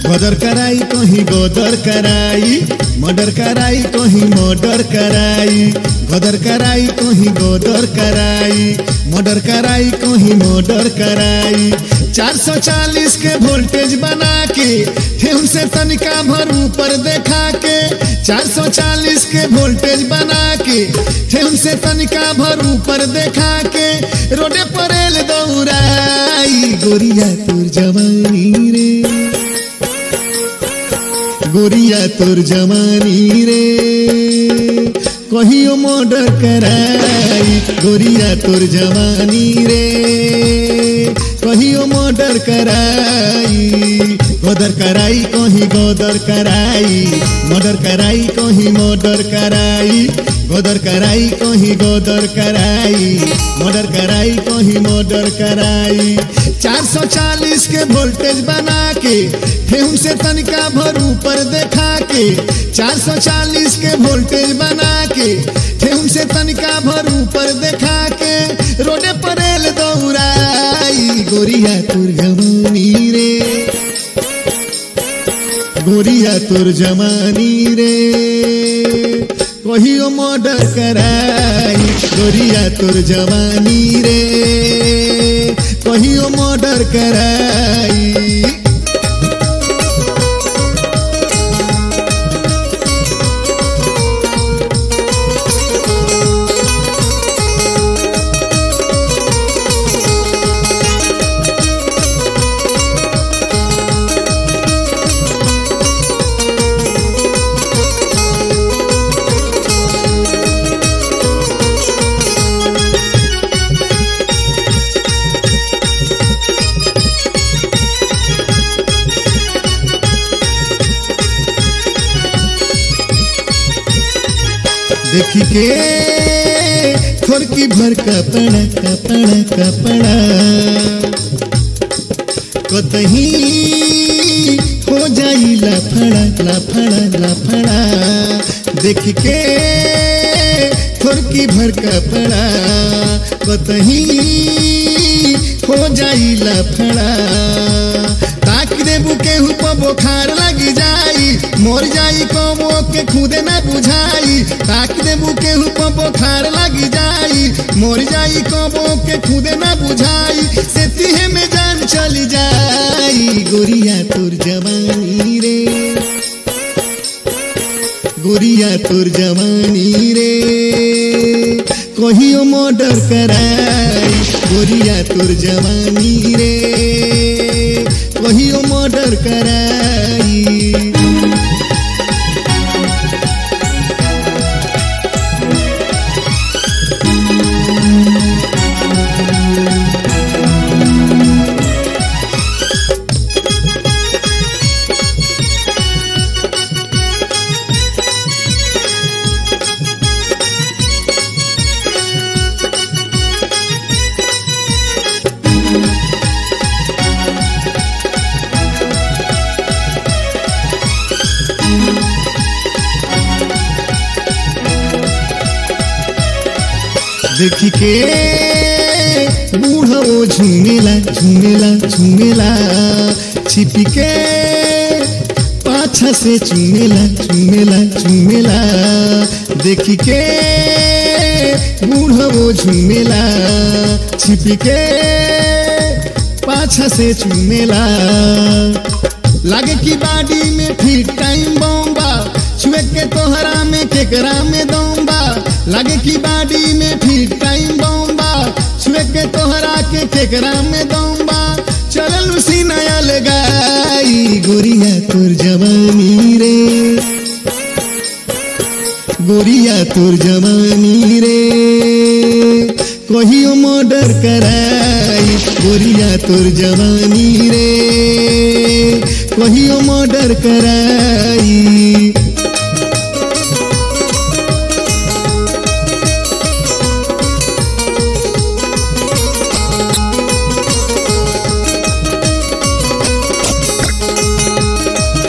गदर कराई कहीं गदर कराई मर्डर कराई कहीं मर्डर कराई गदर कराई कहीं गदर कराई मर्डर कराई कहीं मर्डर कराई 440 के वोल्टेज बना के ठेहुन से तनिका भर ऊपर देखा के 440 के वोल्टेज बना के ठेहुन से तनिका भर ऊपर देखा के रोडे पर एल दौड़ाई गोरिया तुर जवानी रे गोरिया तोर जवानी रे कहियो मर्डर कराई गोरिया तोर जवानी रे कहियो मर्डर कराई गदर कराई कहीं गदर कराई मर्डर कराई कहीं मर्डर कराई गदर कराई कहीं गदर कराई मर्डर कराई कहीं मर्डर कराई 440 के वोल्टेज बना के ठेहुन से तनिका भर ऊपर देखा के 440 के वोल्टेज बना के ठेहुन से तनिका भर ऊपर देखा के रोडे पर एल दौड़ाई गोरिया तुर जवानी रे गोरिया तुर जवानी रे कहियो मर्डर कराई गोरिया तुर जवानी रे कहियो मर्डर कराई देखी के थोड़की भर कपड़ा कपड़ा कपड़ा कतही हो जाई लफड़ा लफड़ा लफड़ा देख के थोड़की भर कपड़ा कतही हो जाई लफड़ा ताक देबू केहू पर बोखार लगी जाई मोर जाई कमो के खुदे ना बुझाई ताक देबू केहू पर बोखार लगी जाई मोर जाई कमो के खुदे ना बुझाई से तिहे में जान चली जाई गोरिया तोर जवानी रे गोरिया तोर जवानी रे कहियो मर्डर कराई गोरिया तोर जवानी रे कहियो मर्डर कराई देखी के बूढ़ो झूमेला झूमेला झूमेला छिपी के पाछा से चूमेला चूमेला चूमेला देखी के बूढ़ो झूमेला छिपी के पाछा से चूमेला लागे की बाडी में फिट टाइम बॉम्बा छुए के तोहरा में केकरा में दौबा लागे की बाडी में फिट टाइम बॉम्बा छुए के तोहरा के केकरा में दौबा चलल उसी नया लगाई गोरिया तोर जवानी रे गोरिया तोर जवानी रे कहियो मर्डर कराई गोरिया तोर जवानी रे कहियो मर्डर कराई